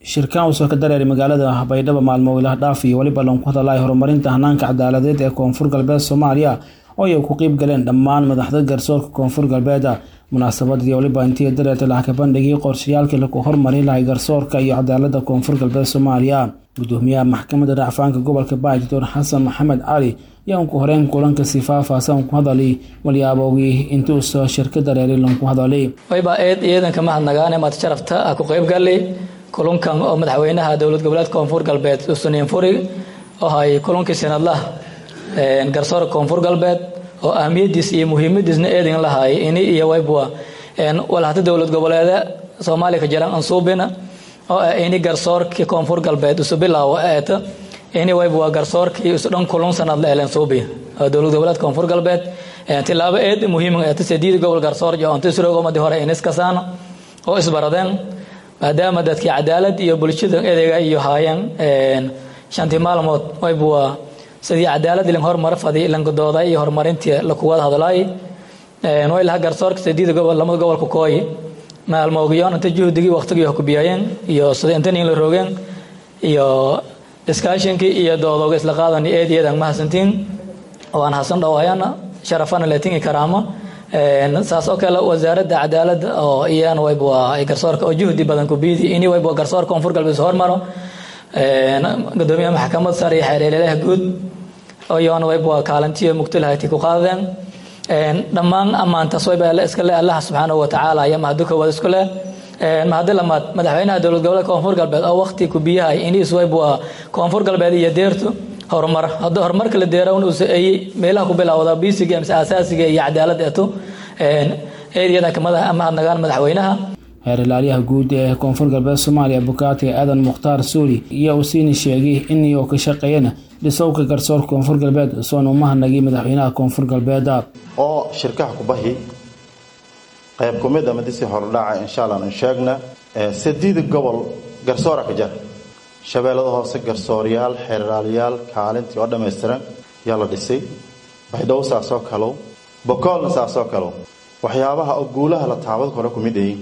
shirkaan uu soo ka dareeray magaalada baydhabo maalmo ilaah dhaaf iyo weliba loon ku hadalay horumarinta hanaanka cadaaladeed ee koonfur galbeed soomaaliya oo ay ku qeyb galeen dhammaan madaxda garsoorka koonfur galbeed munaasabadii weliba intii dareertay lacag bandhigii qorshayaalkii lagu hormarin lahay garsoorka iyo cadaalada koonfur galbeed soomaaliya gudoomiyaha maxkamadda racfaanka gobolka baay doctor xasan maxamed cali ayaa ku horeyn kulanka si faahfaahsan ku hadalay walyaabowgii intii uu soo shirka dareeray loonku hadalay wayba eed ciidanka mahadnagaane maad sharafta ah ku qayb galay kulankan oo madaxweynaha dowlad goboleedka koonfur galbeed usuniin furi oo ay kulankii sanadlaha garsoorka koonfur galbeed oo ahmiyadiis iyo muhiimadiisna eedin lahaay ini iyo waybua walhata dowlad goboleeda soomaaliya ka jiraan ansuubina oo ah ini garsoorkii koonfur galbeed isu bilaawo eeta ini waybua garsoorkii isu dhan kulun sanad la elen suubi dowlad goboleedka koonfur galbeed tilaabo eed muhiim eeta sediid gobol garsoor iyo onta surogomadi hore iniskasaana oo isbaradeen maadaama dadkii cadaalad iyo bulshada edeega iyo haayeen shantii maalmood waybua sidii cadaalad ilan horumar fadi ilankadooda iyo horumarintii lakuwada hadlaay way laha garsoorka sediida gobol lamada gobolka kooyi maalmoogiyoon inta juhdigii waqtigii kubiyayeen iyo sida inta nin la roogeen iyo iskaashinkii iyo doodooga isla qaadan eed iyadan ma hasantiin oo aan hasan dhawaayana sharafana leetingi karaamo saas oo kale wasaaradda cadaaladda oo iyana wayba ay garsoorka oo juhdi badan kubiyidi ini wayba garsoorka koonfur galbeed hormaro gudoomiyaha maxkamad sare iyo xeereleelaha guud iyoona wayba kaalintiyo mugtalahayti ku qaadeen dhammaan ammaantaas wayba iska le allaha subxaanahu watacaala iyo mahadu koowaad isku leh mahadi lamaad madaxweynaha dowlad goboleedka koonfur galbeed oo waqti kubiyahay inis wayba koonfur galbeed iyo deertu horumar haddii horumarka la deerawna uu saeeyey meelaha ku bilowda bisiga mise asaasiga iyo cadaalad eeto eediyada mahadnagaan madaxweynaha heer ilaaliyaha guud ee koonfur galbeed soomaaliya bukaati aadan mukhtaar suuli iyo uu siini sheegay inii oo ka shaqeeyana dhisowka garsoorka koonfur galbeed soona u mahadnagay madaxweynaha koonfur galbeed oo shirkaha kubahi qayb kumid a madisi hordhaca insha allah an sheegna sadiida gobol garsoora ka jar shabeellada hoose garsooryaal xeeraaliyaal kaalintii oo dhammaystiran yaa la dhisay baydhabo saasoo kalow bokoolna saasoo kalow waxyaabaha oo guulaha la taabad kore kumid ay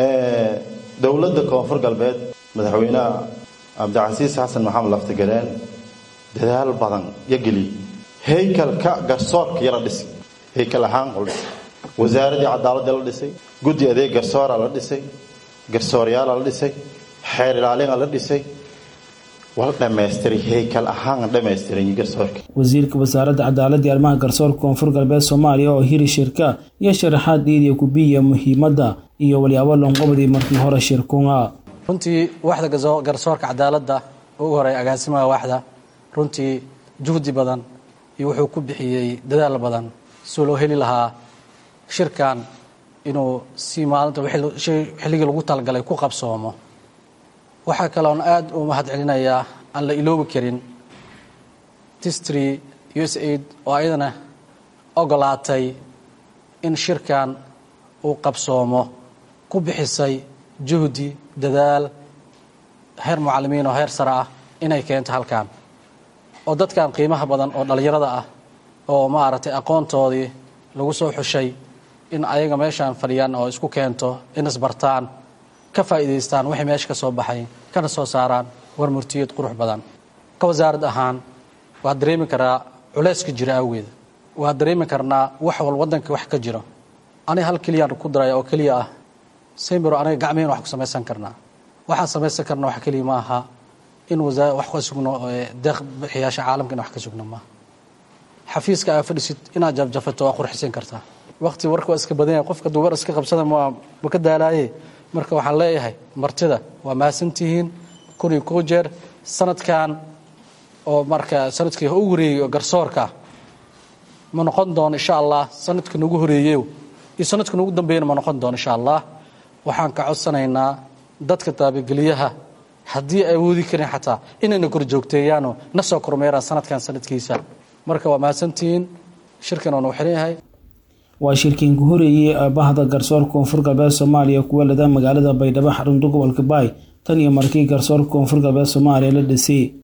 dowladda koonfur galbeed madaxweynaha cabdicasiis xasan maxamed laftigaleen dadaal badan yo geliyey haykalka garsoorka iyo la dhisay haykal ahaan la dhisay wasaaraddii cadaaladda la dhisay guddi adeeg garsoora la dhisay garsooryaala la dhisay xeer ilaalina la dhisay wala dhamaystiray haykal ahaan dhamaystiray garsoorka wasiirka wasaaradda cadaaladda iyo arrimaha garsoorka koonfur galbeed soomaaliya oo hiri shirka iyo sharaxaad dhiidiya kubiya muhiimadda iyo walyaabo loonqobadii markii hore shirkunga runtii waaxda garsoorka cadaaladda ugu horeey agaasimaha waaxda runtii juhdi badan iyo wuxuu ku bixiyey dadaal badan soo loo heli lahaa shirkan inuu si maalinta xilligii lagu talagalay ku qabsoomo waxaa kaloon aad u mahad celinayaa aan la iloobi karin tistry u s aid oo ayadana ogolaatay in shirkan uu qabsoomo ku bixisay juhdi dadaal heer mucallimiin oo heer sare ah inay keento halkan oo dadkan qiimaha badan oo dhallinyarada ah oo maaragtay aqoontoodii lagu soo xushay in ayaga meeshaan fadhiyaan oo isku keento in isbartaan ka faa'iidaystaan wixii meesha ka soo baxay kana soo saaraan war murtiyad qurux badan ka wasaarad ahaan waad dareemi karaa culayska jira awgeeda waad dareemi karnaa wax wal waddanka wax ka jiro aniga hal keliyaan ku daraya oo keliya ah saymiro aniga gacmeheen wax ku samaysan karnaa waxaan samaysan karna wax keliya ma aha in wasaa wax ka sugno deeq bixiyaasha caalamka in wax ka sugno maaha xafiiska aa fadhisid inaad jafjafato waa qurxisan kartaa waqti warka waa iska badan yahay qofka duu war iska qabsada ma ma ka daalaaye marka waxaan leeyahay martida waa mahadsantihiin kun iyo koo jeer sanadkan oo marka sanadkii ugu horeeyey oo garsoorka ma noqon doono insha allah sanadka nagu horeeyey iyo sanadka nagu dambeeyana ma noqon doono insha allah waxaan ka codsanaynaa dadka taabageliyaha haddii ay awoodi karin xataa inayna kor joogteeyaanoo na soo kormeeraan sanadkan sanadkiisa marka waa mahadsantihiin shirkan oo nagu xiran yahay waa shirkiin ku horeeyey bahda garsoorka koonfur galbeed soomaaliya kuwa lada magaalada baydhabo xarunta gobolka baay tan iyo markii garsoorka koonfur galbeed soomaaliya la dhisay